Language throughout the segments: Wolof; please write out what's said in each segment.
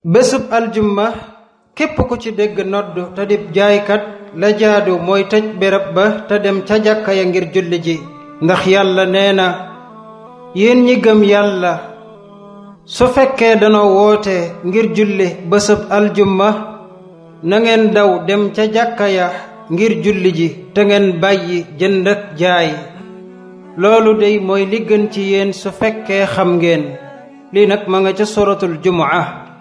bésub aljumma képp ku ci dégg nodd te dib jaaykat la jaadu mooy tëj béréb ba te dem ca jàkka ya ngir julli ji ndax yàlla nee na yéen ñi gëm yàlla su fekkee danoo woote ngir julli bésub aljumma na ngeen daw dem ca jàkka ya ngir julli ji te ngeen bàyyi jënd ak jaay loolu dey mooy li gën ci yéen su fekkee xam ngeen lii nag ma nga ca suratul jumaa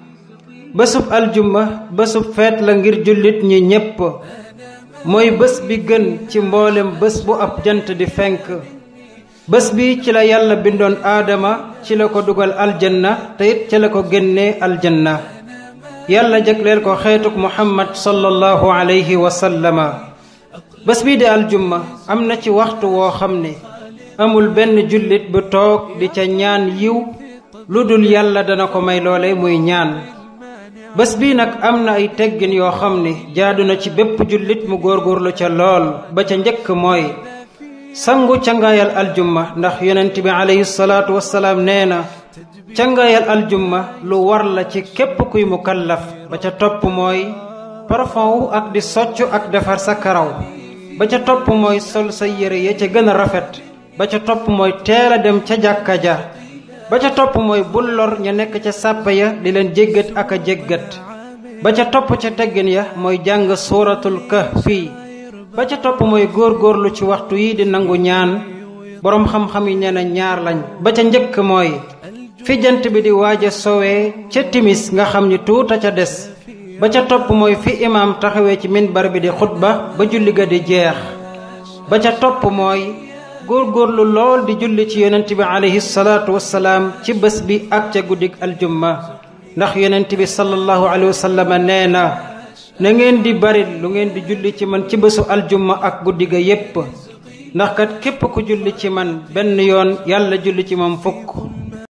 bésub aljumma bésub feet la ngir jullit ñi ñépp mooy bés bi gën ci mboolem bés bu ab jant di fenk bés bi ci la yàlla bindoon aadama ci la ko dugal aljanna te it ci la ko génnee aljanna yàlla jagleel ko xeetuk muhammad sallallahu alayhi wa sallama bés bii di aljumma am na ci waxtu woo xam ne amul benn jullit bu toog di ca ñaan yiw lu dul yàlla dana ko may loole muy ñaan bés bii nag am na ay teggin yoo xam ne jaadu na ci bépp jullit mu góorgóorlu ca lool ba ca njëkk mooy sangu cangaayal aljumma ndax yonent bi alayhi salaatu wassalaam nee na cangaayal aljumma lu war la ci képp kuy mukallaf ba ca topp mooy parfum wu ak di soccu ak defar sa karaw ba ca topp mooy sol sa yére ya ca gën a rafet ba ca topp mooy teel a dem ca jàkka ja ba ca topp mooy bul lor ña nekk ca sàppa ya di leen jéggat ak a jéggat ba ca topp ca teggin ya mooy jàng suuratul kahfi ba ca topp mooy góor-góorlu ci waxtu yi di nangu ñaan boroom xam-xam yi nee na ñaar lañ ba ca njëkk mooy fi jant bi di waaja sowee ca timis nga xam ni tuuta ca des ba ca topp mooy fi imaam taxawee ci minbar bi di xutba ba julli ga di jeex ba ca topp mooy góorgóorlu lool di julli ci yonent bi alayhi salaatu wassalaam ci bés bi ak ca guddig aljumma ndax yonent bi sallallahu alayhi wa sallam nee na na ngeen di bari lu ngeen di julli ci man ci bésu aljumma ak guddi ga yépp ndax kat képp ku julli ci man benn yoon yàlla julli ci moom fukk